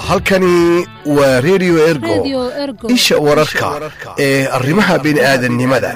halkani waa redio ergo isha wararka ee arrimaha bini'aadannimada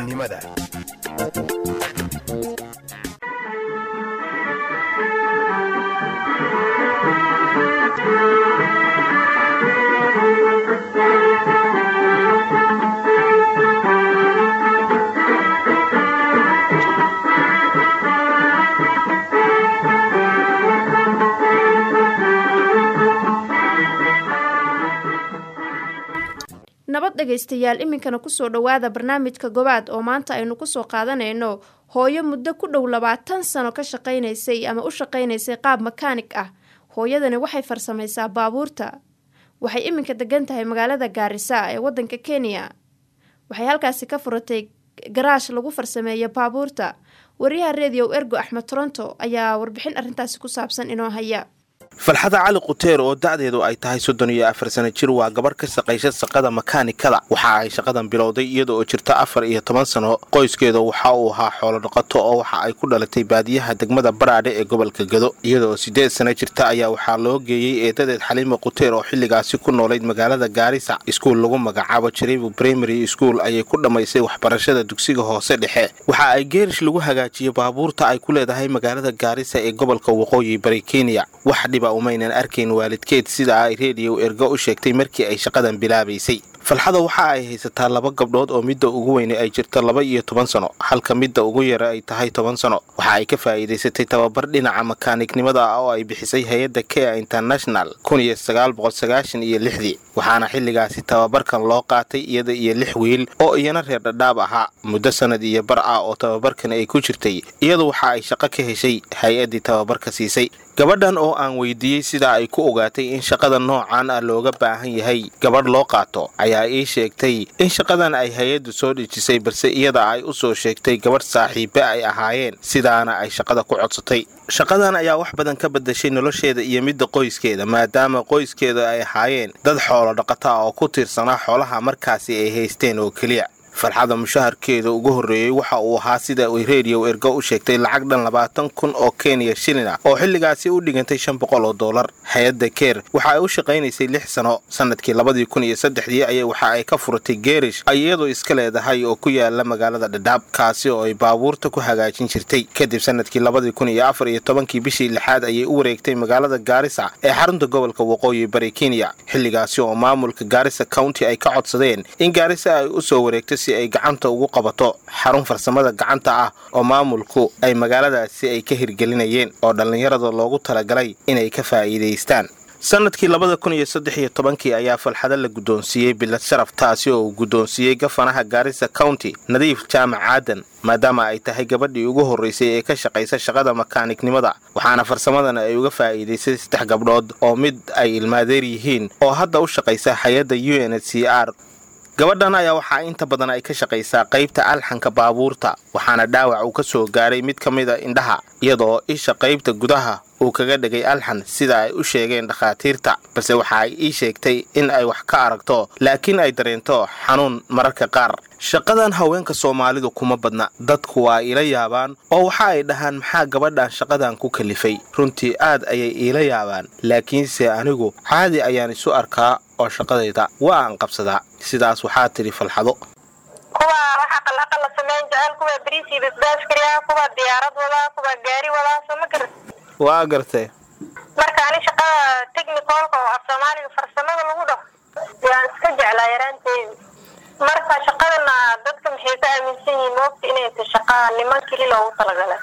nabad dhegaystayaal iminkana kusoo dhowaada barnaamijka gobaad oo maanta aynu kusoo qaadanayno hooyo muddo ku dhow labaatan sano ka shaqaynaysay ama u shaqaynaysay qaab makaanig ah hooyadani waxay farsamaysaa baabuurta waxay iminka degan tahay magaalada gaarisa ee wadanka kenya waxay halkaasi ka furatay garaash lagu farsameeyo baabuurta wariyaha rediyo ergo axmed toronto ayaa warbixin arrintaasi ku saabsan inoo haya falxada cali quteer oo da'deedu ay tahay soddon iyo afar sana jir waa gabarh ka shaqaysa shaqada makaanikada waxa ay shaqadan bilowday iyada oo jirta afar iyo toban sano qoyskeeda waxa uu ahaa xoolo dhaqato oo waxa ay ku dhalatay baadiyaha degmada baraadhe ee gobolka gado iyada oo siddeed sana jirta ayaa waxaa loo geeyey eedadeed xaliima quteer oo xilligaasi ku noolayd magaalada gaarisa iskuul lagu magacaabo jaribu primary school ayay ku dhammaysay waxbarashada dugsiga hoose dhexe waxa ay geerish lagu hagaajiyey baabuurta ay ku leedahay magaalada gaarisa ee gobolka waqooyi bari kenya umaynan arkayn waalidkeed sida ay rediyo ergo u sheegtay markii ay shaqadan bilaabaysay falxada waxa ay haysataa laba gabdhood oo midda ugu weyne ay jirto laba iyo toban sano halka midda ugu yara ay tahay toban sano waxa ay ka faa'iidaysatay tababar dhinaca makaanignimada ah oo ay bixisay hay-adda kea international kun iyo sagaal boqol sagaashan iyo lixdii waxaana xilligaasi tababarkan loo qaatay iyada iyo lix wiil oo iyana reer dhadhaab ahaa muddo sannad iyo bar ah oo tababarkan ay ku jirtay iyadu waxa ay shaqo ka heshay hay-addii tababarka siisay gabadhan oo aan weydiiyey sida ay ku ogaatay in shaqada noocan ah looga baahan yahay gabadh loo qaato ayaa ii sheegtay in shaqadan ay hay-addu soo dhejisay balse iyada ay u soo sheegtay gabadh saaxiibe ay ahaayeen sidaana ay shaqada ku codsatay shaqadan ayaa wax badan ka badashay nolosheeda iyo midda qoyskeeda maadaama qoyskeeda ay ahaayeen dad xoolo dhaqata oo ku tiirsanaa xoolaha markaasi ay haysteen oo keliya farxada mushaharkeeda ugu horreeyey waxa uu ahaa sida ay rediyo ergo u sheegtay lacag dhan labaatan kun oo kenya shilin ah oo xilligaasi u dhigantay shan boqol oo dollar hay-adda keer waxa ay u shaqaynaysay lix sano sannadkii labadii kun iyo saddexdii ayay waxa ay ka furatay geerish ay iyadoo iska leedahay oo ku yaala magaalada dhadhaab kaasi oo ay baabuurta ku hagaajin jirtay kadib sannadkii labadii kun iyo afar iyo tobankii bishii lixaad ayay u wareegtay magaalada gaarisa ee xarunta gobolka waqooyi bari kenya xilligaasi oo maamulka gaarisa county ay ka codsadeen in gaarisa ay u soo wareegto si ay gacanta ugu qabato xarun farsamada gacanta ah oo maamulku ay magaaladaasi ay ka hirgelinayeen oo dhallinyarada loogu talagalay inay ka faa'iidaystaan sannadkii labada kun iyo saddex iyo tobankii ayaa falxado la guddoonsiiyey bilad sharaf taasi oo uu guddoonsiiyey gafanaha gaarisa county nadiif jaamac aadan maadaama ay tahay gabadhii ugu horraysay ee ka shaqaysa shaqada makaanignimada waxaana farsamadan ay uga faa'iidaysay saddex gabdhood oo mid ay ilmaadeer yihiin oo hadda u shaqaysa hay-adda u n h c r gabadhan ayaa waxaa inta badan ay ka shaqaysaa qaybta alxanka baabuurta waxaana dhaawac uu ka soo gaaray mid ka mida indhaha iyadoo isha qaybta gudaha uu kaga dhigay alxan sida ay u sheegeen dhakhaatiirta balse waxa ay ii sheegtay in ay wax ka aragto laakiin ay dareento xanuun mararka qaar shaqadan haweenka soomaalidu kuma badna dadku waa iila yaabaan oo waxa ay dhahaan maxaa gabadhan shaqadan ku kalifay runtii aad ayay iila yaabaan laakiinse anigu caadi ayaan isu arkaa oo shaqadayda waa aan qabsadaa sidaas waxaa tidhi falxado kuwa waxa qalaqala samayn jecel kuwa bariisii basbaas kariya kuwa diyaarad wadaa kuwa gaari wadaa soo ma garat waa gartay marka ani shaqada technicalka oo af soomaaliga farsamada lagu dhaho yaan iska jeclaa yaraanteedi marka shaqadana dadka maxay ka aaminsan yihiin moogta inay ta shaqa niman keli loogu talagalay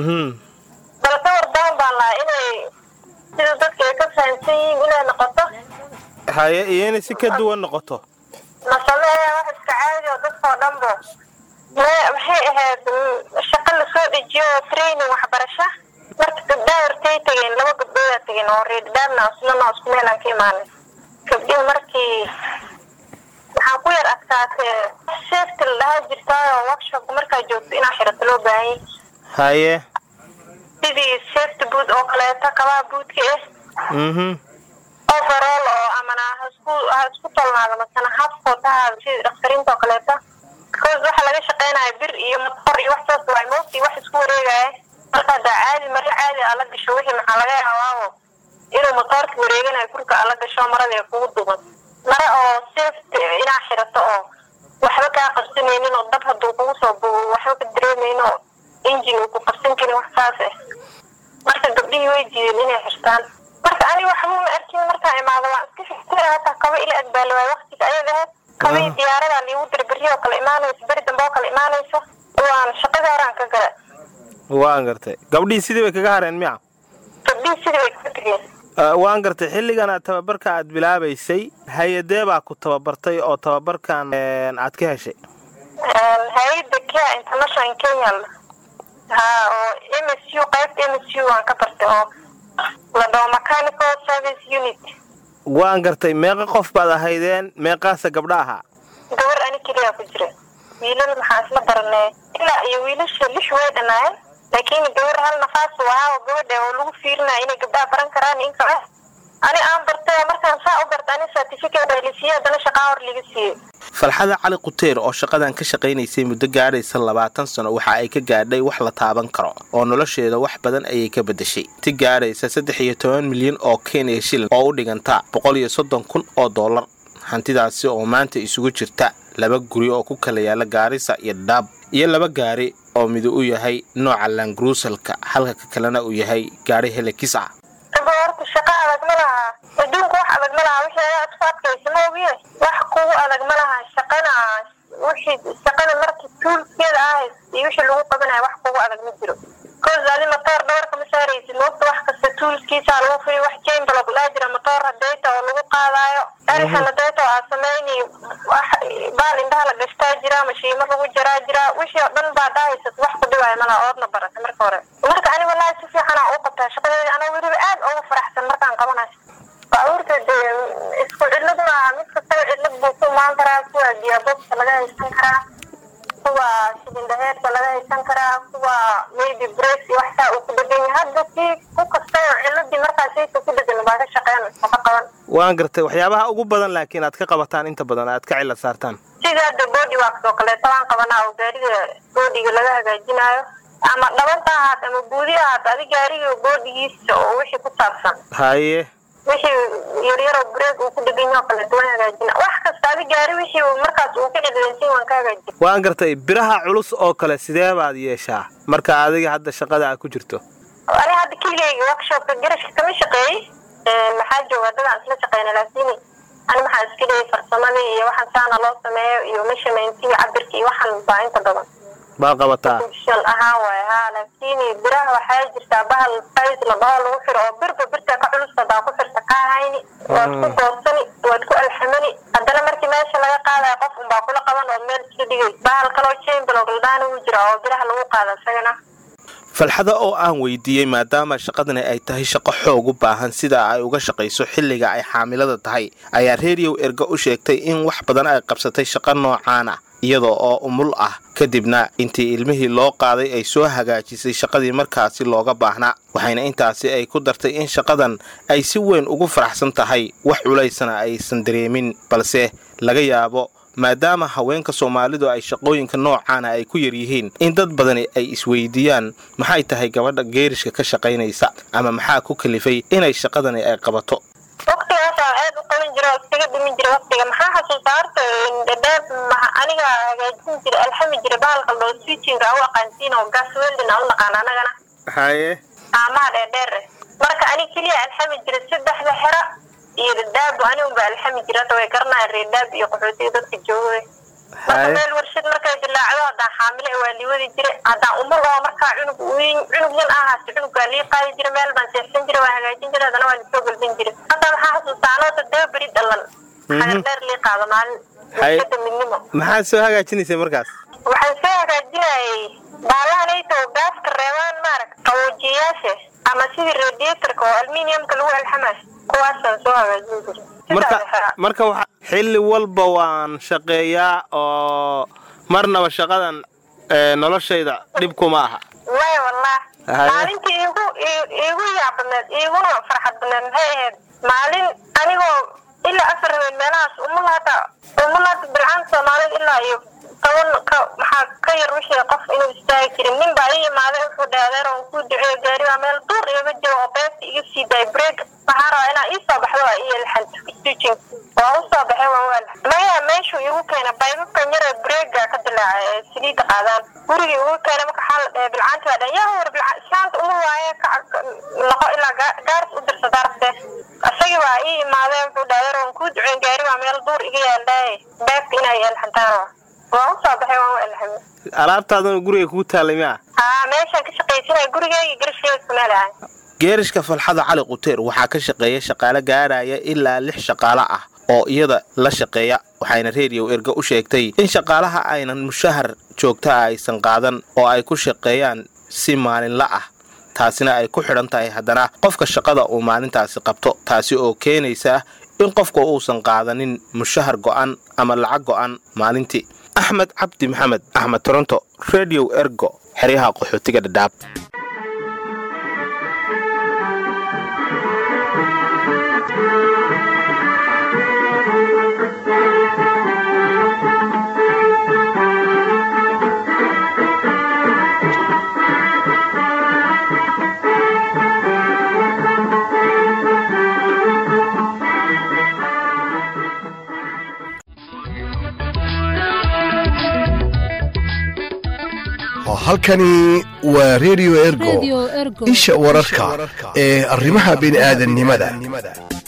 balse wardaban baan lahaa inay sida dadka ay ka fahamsan yihiin inay noqoto haye iyo inay si ka duwan noqoto masameeya wax iska caadi oo dadkao dhanbo maxay ahayd shaqo lasoo dejiyo oo training waxbarasha marka gabdhaha hortay tageen laba gabdhoodaa tageen oo reerdhaabna islana isku meelaan ka imaanay gabdhihi markii waxaan ku yar adkaatee safety la dhahaa jirtaayoo workshopka markaa joogto inaa xirato loo baahanyay haye sidii safety boot oo kaleeto kabaha buudka ah mhm overall oo amana hasku ha isku tolnaado masana hafkood ha ahaado sidii dhakhtariinta oo kaleeto because waxa laga shaqeynaya bir iyo motor iyo wax saas waay moogtii wax isku wareegaya marka hadda caadi mare caadi aa la gasho wixii maxaa laga yaabaawo inuu matoorka wareeganayo furka ala gasho marada ee kugu duban mara oo safety inaa xirato oo waxba kaa qabsanaynin oo dab hadduu kugu soo bugo waxba ka dareemaynin oo injin uu ku qabsan karin wax saas ah marka gabdhihii way diideen inay xirtaan marka ani waxba ma arkin markaan imaado waan iska fikira hataa kaba ila agbaali waayo waqtiga ayaga ahayd kabai diyaaradaa liigu dira berri oo kale imaanayso beri dambe oo kale imaanayso waan shaqadii horaan ka gala waan gartay gabdhihii sidii bay kaga hareen miya gabdhihii sidii way kaga tegeen waan gartay xilligan aad tababarka aad bilaabaysay hay-adee baa ku tababartay oo tababarkan aad ka heshay hay-adda kea international kenya ha oo m s u qaybta m s u waan ka bartay oo la dhaho mechanical service unit waan gartay meeqa qof baad ahaydeen meeqaasa gabdha ahaa gabar ani keliyaa ku jira wiilal maxaa isla baranay ilaa iyo wiilasha lix way dhanaayeen laakiin gabar hal nafaas u ahaa oo gabadha oo lagu fiirinaya inay gabdhaha baran karaan inka ah ani aan bartay markaan saa u barta ani certificate waa lasiiyey haddana shaqaa hor liga siiyey falxada cali quteer oo shaqadan ka shaqaynaysay muddo gaadhaysa labaatan sano waxa ay ka gaadhay wax la taaban karo oo nolosheeda wax badan ayay ka beddeshay ti gaadhaysa saddex iyo toban milyan oo kenya shilin oo u dhiganta boqol iyo soddon kun oo dollar hantidaasi oo maanta isugu jirta laba guri oo ku kala yaala gaarisa iyo dhaab iyo laba gaari oo midu u yahay nooca langruusalka halka ka kalena uu yahay gaari helekis ah aba horta shaqa adag ma laha adduunka wax adag ma laha wixii aad ku adkaysa ma ogiye wax kugu adag ma laha shaqana wixii shaqada markii tuulkeeda ahays iyo wixii lagu qabanayo wax kugu adag ma jiro koos adi matoor dhabarka ma saaraysid moogta wax kasta tuulskiisa lagu furi wax jambalo laa jira matoor hadeyta oo lagu qaadaayo erixan hadeyta oo aad samayni wax baal indhaha la gashtaa jira mashiimo lagu jaraa jira wixii oo dhan baa dhahaysad wax ku dhibaayo malaha oodna barata marka hore marka ani wallaahi si fiican aan u qabtaa shaqadeeda anaa weliba aad ugu faraxsan markaan qabanayo baabuurta dee isku cillad maaha mid kastaba cillad buu ku imaan karaa kuwa diyaabobka laga haysan karaa kuwa shidindhaheerka laga haysan karaa kuwa maybe break iyo waxsaa uu ku dhegan yahay hadda si ku kastaba cilladii markaas sayka ku dhegan baa ka shaqeyn shaqo qaban waan gartay waxyaabaha ugu badan laakiin aad ka qabataan inta badan aad ka cillad saartaan sida hadda body wax oo kaleeto waan qabanaa oo gaariga boodiga laga hagaajinayo ama dhabanta ahaat ama guudi ahaat adi gaariga boodigiisa oo wixii ku saabsan haye wixii yaryaroo break uu ku dhegan yaho kaleeto waan hagaajina wax kasta adi gaari wixii markaas uu ka cidlaysan waan ka hagaajina waan gartay biraha culus oo kale sidee baad yeeshaa marka adiga hadda shaqada aad ku jirto ani hadda keligayga workshopka garashka kama shaqeeyey maxaa jooga dadaan isla shaqeyna laakiin ani maxaa iska dhigay farsamadii iyo waxaan saana loo sameeyo iyo measurementii cabirka iyo waxaan baa inta badan baa qabataa shal ahaan waay ha laakiin biraha waxaa jirtaa bahal size la dhaho lagu xiro oo birba birta ka culus hadaa ku xirta kaa hayni waad ku goosani waad ku alxamani haddana markii meesha laga qaadayo qof unbaa kula qaban oo meel isla dhigay bahal kaloo chamberlog ladhaana wuu jira oo biraha lagu qaada isagana falxada oo aan weydiiyey maadaama shaqadani ay tahay shaqo xoog u baahan sida ay uga shaqayso xilliga ay xaamilada tahay ayaa reeriyow erga u sheegtay in wax badan ay qabsatay shaqo noocaan ah iyadoo oo umul ah kadibna intii ilmihii loo qaaday ay soo hagaajisay shaqadii markaasi looga baahnaa waxayna intaasi ay ku dartay in shaqadan ay si weyn ugu faraxsan tahay wax culaysana aysan dareemin balse laga yaabo maadaama haweenka soomaalidu ay shaqooyinka noocaana ay ku yar yihiin in dad badani ay isweydiiyaan maxay tahay gabadha geerishka ka shaqaynaysa ama maxaa ku kalifay inay shaqadani ay qabato waqtigaasaan aad u qaban jira oo iskaga dhimin jira waqtiga maxaa xasuusta horta dhadhaab aniga hagaajin jira alxami jira bahalka loo switchinga u aqaansiin oo gas weldin aan u naqaan anagana haye aamaha dheerdheer eh marka ani keliya alxami jira saddexda xero iyo dhadhaab ani unba alxami jira hadda way garanayaan reedhaab iyo qaxootiga dadka jooga marka meel warshad markay dilaacdo haddaan xaamile waa liwadi jira haddaan umul oo markaa cunug weyn cunug yan ahaase cunuggaa lii qaadi jira meel baan seexsan jira waa hagaajin jira haddana waa lisoo galbin jira hadda maxaa xasuustaa anoo toddoba beri dhalan xagardheer lii qaado maalin warshada midnimo maxaad soo hagaajinaysay markaas waxaan soo hagaajinayay baalahanayta oo gaaska reebaan maarag qaboojiyayaasha ama sidii radiatorka oo aluminiumka lagu alxamaas kuwaasaan soo hagaajin jira marka marka waxa xilli walba waan shaqeeyaa oo marnaba shaqadan noloshayda dhib kuma aha way wallah maalintii iigu iigu yaabadneed iiguna farxad badneed maxay ahayd maalin anigoo ilaa afar habeen meelahaas umulaata umulaata bilcaan soomaalida ilaa iyo toban ka maxaa ka yar wixii qof inuu istaagi jirin nin baa ii imaaday wuxuu dhahay adeer on kuu duceeyo gaari baa meel duur igaga jiro oo beesta iga sii daay break waxaa rabaa inaa ii soo baxdo waa ii elxanta stitching waa u soo baxay waa wel maya meeshuu igu keena baybabkan yara breega ka dilaaca ee saliidda qaadaan gurigii igu keena marka waxaa la dhahay bilcaanta waa dhan yaa war bilca islaanta uma waaye ka noqo ilaa gaaris u dirsa daarse isagii waa ii imaadeen wuxuu dhahay yaroon kuu duceen gaari waa meel duur iga yaaldaaye beebka inay elxantaan waa u soo baxay waan u elxamay alaabtaadana guriga kuu taallay miya haa meeshaan ka shaqaysanaya gurigeyga garishkeeda isku meelahay geerishka falxada cali quteer waxaa ka shaqeeya shaqaale gaadhaya ilaa lix shaqaale ah oo iyada la shaqeeya waxayna rediyo erga u sheegtay in shaqaalaha aynan mushahar joogta aysan qaadan oo ay ku shaqeeyaan si maalinla ah taasina ay ku xidhan tahay haddana qofka shaqada uu maalintaasi qabto taasi oo keenaysa in qofka uusan qaadanin mushahar go'an ama lacag go'an maalintii axmed cabdi maxamed axmed toronto rediyo ergo xeryaha qaxootiga dhadhaab halkani waa redio ergo isha wararka ee arrimaha bini'aadannimada